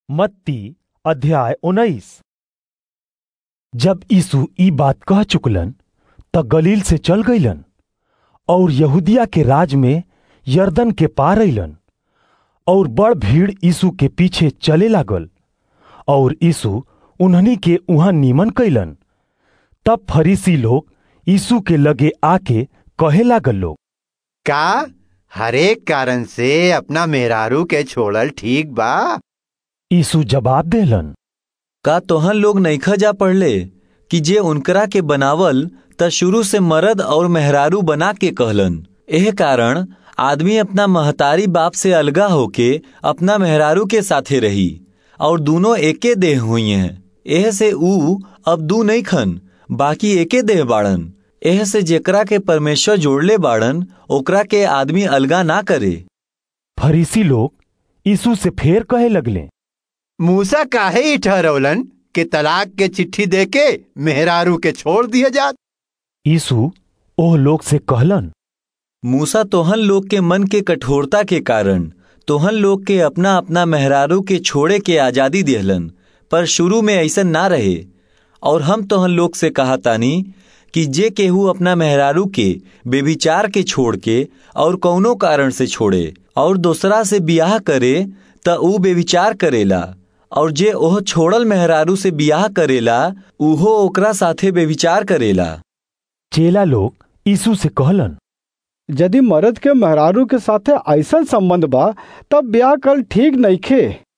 मत्ती अध्याय उन्नीस जब यीशु ई बात कह चुकलन त गलील से चल गईलन और यहूदिया के राज में यरदन के पार अइलन और बड़ भीड़ यीशु के पीछे चले लागल और यीशु उन्हनी के उहाँ निमन कैलन तब फरीसी लोग यीशु के लगे आके कहे लागल लोग का हरेक कारण से अपना मेहरारू के छोड़ल ठीक बा यीशु जवाब देलन का तोहन लोग नइखा जा पढ़ले कि जे उनकरा के बनावल त शुरू से मर्द और मेहरारू बना के कहलन एह कारण आदमी अपना महतारी बाप से अलगा होके अपना मेहरारू के साथे रही और दोनों एके देह हुई हैं एह से ऊ अब दू नहीं खन बाकी एके देह बाड़न एह से जेकरा के परमेश्वर जोड़ले बाड़न ओकरा के आदमी अलगा ना करे फरीसी लोग यीशु से फेर कहे लगले मूसा काहे ही ठहरौलन कि तलाक के चिट्ठी देके मेहरारू के छोड़ दिया जात यीशु ओह लोग से कहलन मूसा तोहन लोग के मन के कठोरता के कारण तोहन लोग के अपना अपना मेहरारू के छोड़े के आजादी देहलन पर शुरू में ऐसा ना रहे और हम तोहन लोग से कहा तानी कि जे केहू अपना मेहरारू के बेविचार के छोड़ के और कौनो कारण से छोड़े और दूसरा से बियाह करे त ऊ बेविचार करेला और जे ओह छोड़ल मेहरारू से बियाह करेला उहो ओकरा साथे बेविचार करेला चेला लोग यीशु से कहलन यदि मर्द के मेहरारू के साथे ऐसन संबंध बा तब ब्याह कल ठीक नइखे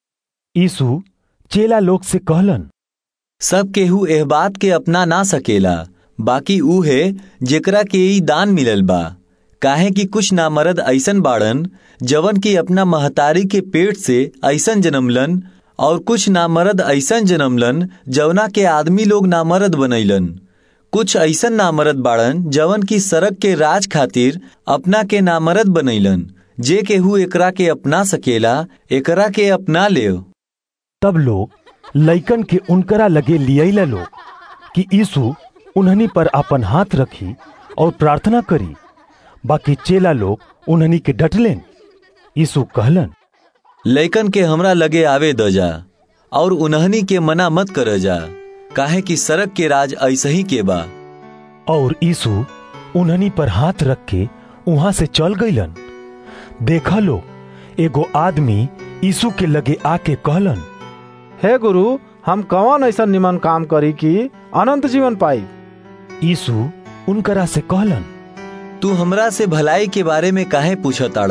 यीशु चेला लोग से कहलन सब केहू एह बात के अपना ना सकेला बाकी ऊ है जेकरा के ई दान मिलल बा काहे कि कुछ नामर्द ऐसन बाड़न जवन की अपना महतारी के पेट से ऐसन जन्मलन और कुछ नामर्द ऐसन जन्मलन जवना के आदमी लोग नामर्द बनैलन कुछ ऐसन नामर्द बाड़न जवन की सड़क के राज खातिर अपना के नामर्द बनैलन जे केहू एकरा के अपना सकेला एकरा के अपना ले तब लोग लइकन के उनकरा लगे लियला लोग कि यीशु उन्हनी पर अपन हाथ रखी और प्रार्थना करी बाकी चेला लोग उन्हनी के डटलेन यीशु कहलन लइकन के हमरा लगे आवे द जा और उन्हनी के मना मत कर जा काहे कि सड़क के राज ऐसे ही के बा और यीशु उन्हनी पर हाथ रख के वहां से चल गईलन देखा लो एगो आदमी यीशु के लगे आके कहलन हे गुरु हम कौन ऐसा निमन काम करी कि अनंत जीवन पाई यीशु उनकरा से कहलन तू हमरा से भलाई के बारे में काहे पूछताड़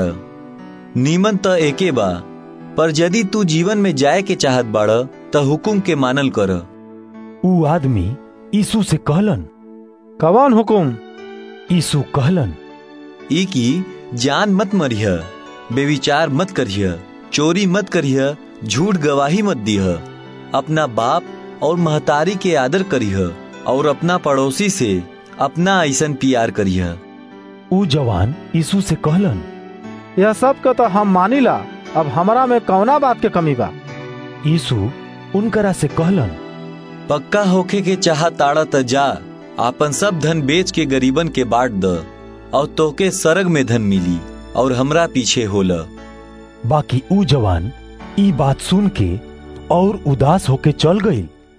नीमन त एके बा पर यदि तू जीवन में जाए के चाहत बाड़ त हुकुम के मानल कर ऊ आदमी यीशु से कहलन कौन हुकुम यीशु कहलन ई की जान मत मरिह बेविचार मत करिह चोरी मत करिह झूठ गवाही मत दीह अपना बाप और महतारी के आदर करिह और अपना पड़ोसी से अपना ऐसन प्यार करिह ऊ जवान यीशु से कहलन यह सब का तो हम मानिला अब हमरा में कौना बात के कमी बा यीशु उनकरा से कहलन पक्का होखे के चाह ताड़ा त जा आपन सब धन बेच के गरीबन के बांट द और तोके सरग में धन मिली और हमरा पीछे होला बाकी ऊ जवान ई बात सुन के और उदास होके चल गई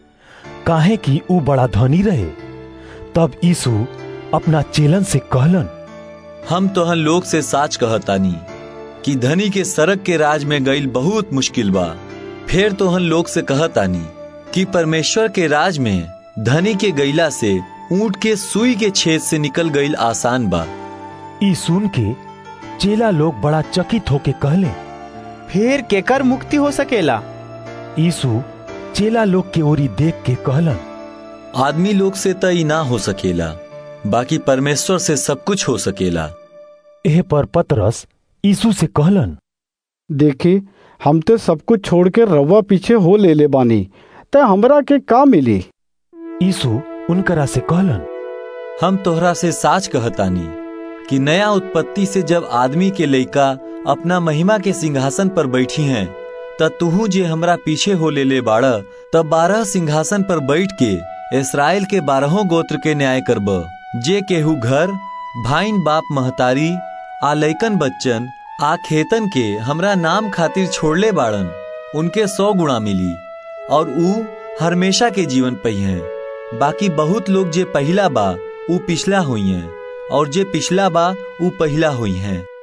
काहे कि ऊ बड़ा धनी रहे तब यीशु अपना चेलन से कहलन हम तोहन लोग से साच कहतानी कि धनी के सड़क के राज में गईल बहुत मुश्किल बा फिर तोहन लोग से कहतानी कि परमेश्वर के राज में धनी के गईला से ऊंट के सुई के छेद से निकल गईल आसान बा ई सुन के चेला लोग बड़ा चकित होके कहले फिर केकर मुक्ति हो सकेला यीशु चेला लोग के ओरी देख के कहलन आदमी लोग से त ई ना हो सकेला बाकी परमेश्वर से सब कुछ हो सकेला एह पर पतरस यीशु से कहलन देखी हम ते सब कुछ छोड़ के रवा पीछे हो ले ले बानी ते हमरा के का मिली यीशु उनकरा से कहलन हम तोहरा से साच कहतानी कि नया उत्पत्ति से जब आदमी के लइका अपना महिमा के सिंहासन पर बैठी हैं त तुहू जे हमरा पीछे हो ले ले बाड़ तब बारह सिंहासन पर बैठ के इसराइल के बारहों गोत्र के न्याय करब जे केहू घर भाइन बाप महतारी आ लइकन बच्चन आ खेतन के हमरा नाम खातिर छोड़ले बाड़न उनके सौ गुणा मिली और ऊ हमेशा के जीवन पही हैं बाकी बहुत लोग जे पहिला बा ऊ पिछला हुई हैं और जे पिछला बा ऊ पहिला हुई हैं